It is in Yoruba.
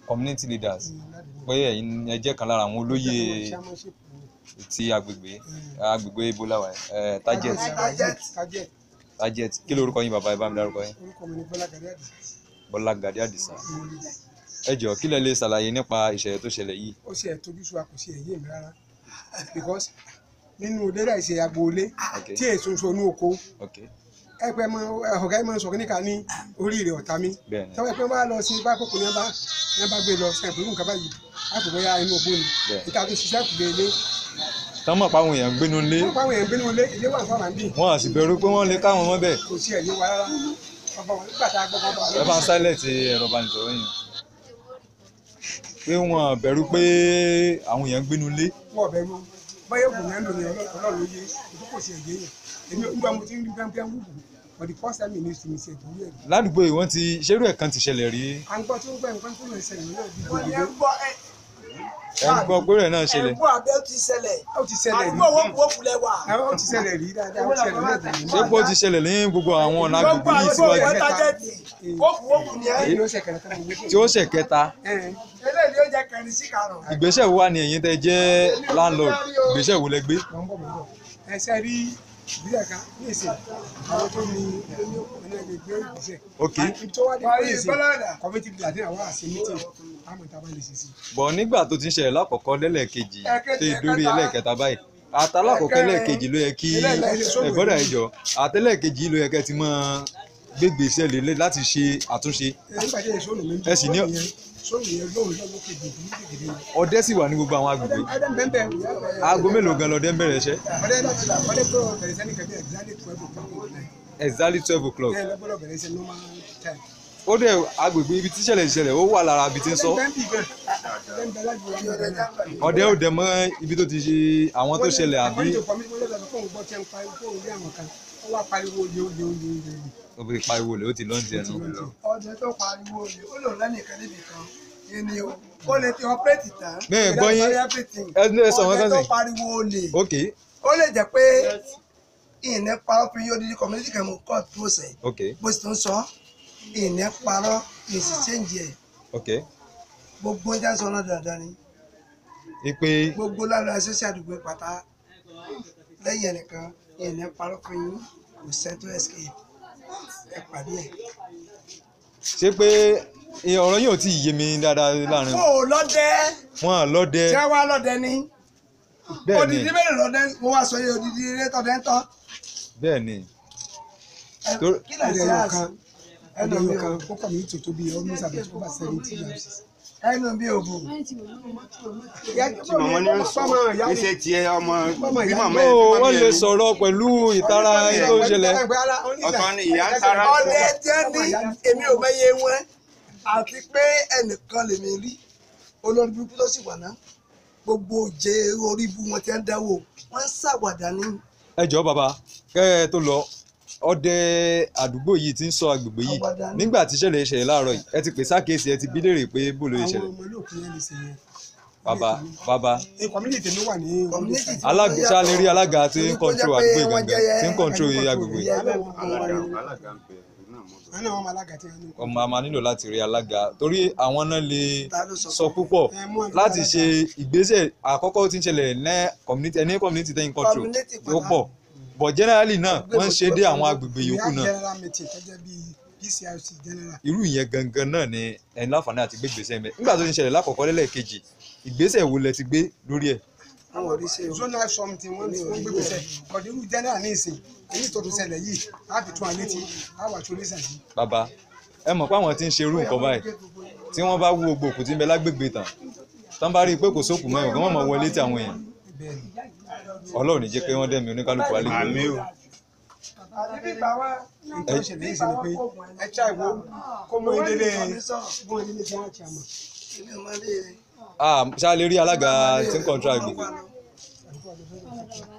community leaders pé ẹ̀yin ẹ jẹ́ kan lára àwọn olóyè ti agbègbè agbègbè ebola wa ẹ target Target. target target kí lorúkọ yín bàbá ẹ bá mi dárúkọ yín orúkọ mi ni bọ́lá gàdé àdì Bọ́lá Gàdé Àdìsá ẹ jọ̀ọ́ kí lẹ lè ṣàlàyé nípa ìṣẹ̀lẹ̀ tó ṣẹlẹ̀ yìí ó ṣe ẹ̀tọ́jú sùn kò sí ẹ̀yẹ mi rárá because nínú lérà ìṣe agboolé Okay. tí èso ń sọ ní oko ok ẹgbẹ́ mọ ọ̀gá yìí máa ń sọ kíníkà ní oríire ọ̀tá mi bẹ́ẹ̀ni tọ́wọ́ ẹgbẹ́ bá lọ sí bá kókò ní bá ní bá gbé lọ sẹ́yìn pẹ̀lú nǹkan báyìí láti bóyá inú ògbó ni Bẹ́ẹ̀. níta tó ṣiṣẹ́ kù lé ilé tán mọ̀ páwọn èèyàn ń gbénu lé wọ́n pa àwọn èèyàn gbénú ilé ilé wà fún àwọn àbí wọn à sì bẹ̀rù pé wọ́n lè káwọn mọ́ bẹ́ẹ̀ kò sí ẹ̀yẹ wa rárá ọba wọn nígbà tá a gbọ́ bọ́ ẹ bá ń silent ẹ̀rọ ìbánisọ̀rọ̀ yìí pé wọn à bẹ̀rù pé àwọn èèyàn ń gbénu lé wọ́n ọ̀bẹ mú báyọ̀ ògùn yẹn lò ní ọlọ́run yé ètò kò sí ẹ̀yẹ yẹn èmi nígbà mo ti ń rí pẹ́ńpẹ́ wúwo for the first time in history mi ṣe ìdúró ẹ̀ ládùúgbò yìí wọ́n ti ṣerú ẹ̀ kan ti ṣẹlẹ̀ rí à ń gbọ́ tí ó gbẹ́ nǹkan tó lè ṣẹlẹ̀ náà bí wọ́n ní ẹ gbòdòdó gbọ́ ẹ ẹ ń gbọ́ pé rẹ̀ náà ṣẹlẹ̀ ẹ̀gbọ́n abẹ́ ti ṣẹlẹ̀ ó ti ṣẹlẹ̀ rí àdúgbò wọn kò kulẹ̀ wà. ó ti ṣẹlẹ̀ rí dáadáa ó ti ṣẹlẹ̀ náà tẹ̀lé ṣé pé ó ti ṣẹlẹ̀ ní gbogbo àwọn ọ̀nà gbogbo agbègbè yìí àdúgbò síwájú wọn tájẹ́tì kókù wókù ni ẹ. èyí ló ṣe kẹ̀lẹ́ tó ń gbé tí ó ṣẹ̀ kẹta eléyìí ló jẹ́ kẹrin sí karùn-ún. ìgbésẹ̀ wo wà ní ẹ̀yin tẹ́ jẹ́ landlord ìgbésẹ̀ wo lẹ gbé mọ̀ ń bọ̀ mọ̀ ń bọ̀ ẹsẹ̀ rí ìbílẹ̀ kan ní ìsìn àwọn tó ní ẹni ẹni gbé ìgbésẹ̀ ok ibi tó wá dé pé ìsìn kọ́mítì bíi àti àwọn àṣẹ mítìn àmọ̀ ìta bá lè ṣe sí. bọ̀ nígbà tó ti ń ṣẹlẹ̀ lákọ̀ọ́kọ́ lẹ́lẹ́kejì tó dórí ẹlẹ́kẹta báyìí àtàlákọ̀ọ́kọ́ ẹlẹ́kejì ló yẹ kí ẹ̀gbọ́dà ẹ̀jọ̀ àtẹlẹ́kejì ló yẹ kẹ́ ti máa gbégbèsè lélẹ̀ láti ṣe àtúnṣe nígbà tí èso lòmí Ẹ sì ní- sóòlù yẹn lóhùn lọ́wọ́ kejì ìdílé kékeré ni. ọdẹ sì wà ní gbogbo àwọn agbègbè ọdẹ bẹ́ẹ̀ bẹ́ẹ̀ aago mélòó gan lọdẹ ń bẹ̀rẹ̀ iṣẹ́ ọdẹ láti là ọdẹ tó bẹ̀rẹ̀ sẹ́ni kẹ́bí ẹ̀gbálẹ̀ twelve o'clock exactly twelve o'clock ẹ̀ lọ́gbọ́dọ̀ bẹ̀rẹ̀ sẹ́ normal time. ó dẹ̀ agbègbè ibi tí ìṣẹ̀lẹ̀ ìṣẹ̀lẹ̀ ó wà lára ibi tí ń sọ ọdẹ ń bì gan ọdẹ ń bẹ láti wà ní ọdẹ náà. ọdẹ ò dẹ̀ mọ́ ibi tó ti ṣe àwọn tó ṣẹlẹ̀ àbí àbí. àkọ́ni tó lọ́dọ̀ fún òun gbọ́ tí ń pariwo fún òun rí àwọn kan wọ́n wá pariwo olè olè olè olè olè. òbí pariwo lè ó ti lọ́ǹtì ẹnu ọdẹ tó pariwo ni ó lò lẹ́nìkan níbi kan yìí ni o ó lè ti ọpẹ́rẹ́tì tán. Bẹ́ẹ̀ gbọ́ yín. ẹ ní ẹ sọ wọn ọdẹ kan tó sí pariwo olè ok ó lè jẹ́ pé ìní parọ́ fún yóò dídí community kan mú court process ok bó sì tún sọ ìní parọ́ ìsì change ẹ̀ ok gbogbo ẹja sọ náà dandan ni ipe gbogbo lára ẹsẹsẹ àdúgbò pátá lẹ́yìn ẹnìkan ìní parọ́ fún yín kò sẹ́tò escape ẹ pàdé ẹ̀. ṣé pé ẹ, ọ̀rọ̀ yìí ò tí ì yé mi dáadáa láàrin kó o lọ́dẹ wọn à lọ́dẹ tí wọ́n wá lọ́dẹ ní bẹ́ẹ̀ ni odidi mélòó lọ́dẹ mo wá sọ yé odidi ilé tọ́dẹ ń tọ́ bẹ́ẹ̀ ni ẹ, Tó- kí lè ọdẹ ṣe yóò àṣì kan ọdẹ yóò kan ó kọ̀ mí tòótọ́ bíi almost about over seventy years. ẹnu bí òbò. tí màmá ní ń sọ ẹsẹ tiẹ ọmọ bí màmá ó ẹ bí wọ́n màmá lè ẹ sọ̀rọ̀ pẹ̀lú ìtara tó ń ṣẹlẹ̀ ọ̀tọ̀ ni ìyá ń tara ọdẹ tí ó ní èmi ò mẹyẹ wọn àti pé ẹnìkan lèmi rí olórí burúkú tó sì wà ná gbogbo òjé orí ibu wọn ti ń dáwọ wọn ń ṣàwàdà ní ẹ jọ̀ọ́ bàbá kẹ́ ẹ tó lọ ọdẹ àdúgbò yìí ti ń sọ agbègbè yìí Àwàdà ni. nígbà tí ìṣẹ̀lẹ̀ ìṣẹ̀lẹ̀ láàárọ̀ yìí ẹ ti pè sákèésì ẹ ti bí léèrè pé bó ló àwọn ìṣẹ̀lẹ̀ ọmọ olóòkú yẹn lè ṣe yẹn. bàbá bàbá ẹ community tèmi wà ní community tí alága wọ́n ṣá lè rí alága tí ń Torí kó control jẹ́ pé àgbègbè wọ́n gangan jẹ́ tí ń control control agbègbè ìyá Alága- wọn alága alága ń pè é náà mo sọ. wọn náà wọn máa alága tí wọn ní. ọmọ a máa nílò láti rí alága torí àwọn náà lè ta ló sọ sọ púpọ̀ Ẹ mú àgbẹ̀ láti alága. ṣe ìgbésẹ̀ àkọ́kọ́ tí ń ṣẹlẹ̀ ní community ẹni community tẹ́yìn control Community ó pọ̀ but generally náà wọ́n ń ṣe dé àwọn agbègbè We yòókù have náà general meeting tó jẹ́ bíi PCRC general. irú ìyẹn gangan náà ni ẹni láǹfààní àti gbé ìgbésẹ̀ mẹ́ nígbà tó ti ń ṣẹlẹ̀ lákọ̀ọ́kọ́ lẹ́lẹ́kejì ìgbésẹ̀ wo lẹ ti gbé lórí ẹ̀ àwọn orí ṣe o zonal something wọ́n ti wọ́n gbé gbèsè ọ̀dọ̀ irú general ní ìsìn èyí tó tún ṣẹlẹ̀ yìí á fi tún àlẹ́ tí á wà tó lẹ́sà sí. bàbá ẹ mọ̀ pé àwọn tí ń ṣe irú nǹkan báyìí tí wọ́n bá wú gbogbo òkú tí ń bẹ lágbègbè tán tán bá rí i pé kò sókù mọ́ ìwọ̀n wọ́n mọ̀ wọlé tí àwọn èèyàn bẹ́ẹ̀ ni ọlọ́run ní jẹ́ pé wọ́n dẹ̀mí oníkálukú wálé gbé àmì o nǹkan tó ṣẹlẹ̀ yìí sí ni pé ẹ ṣá ìwo kó mú ìdílé mú ìdílé tí wọ́n ti àmọ̀. èmi ò máa lé e. ah ṣá lè rí alága tí ń control agbègbè Wà lọ.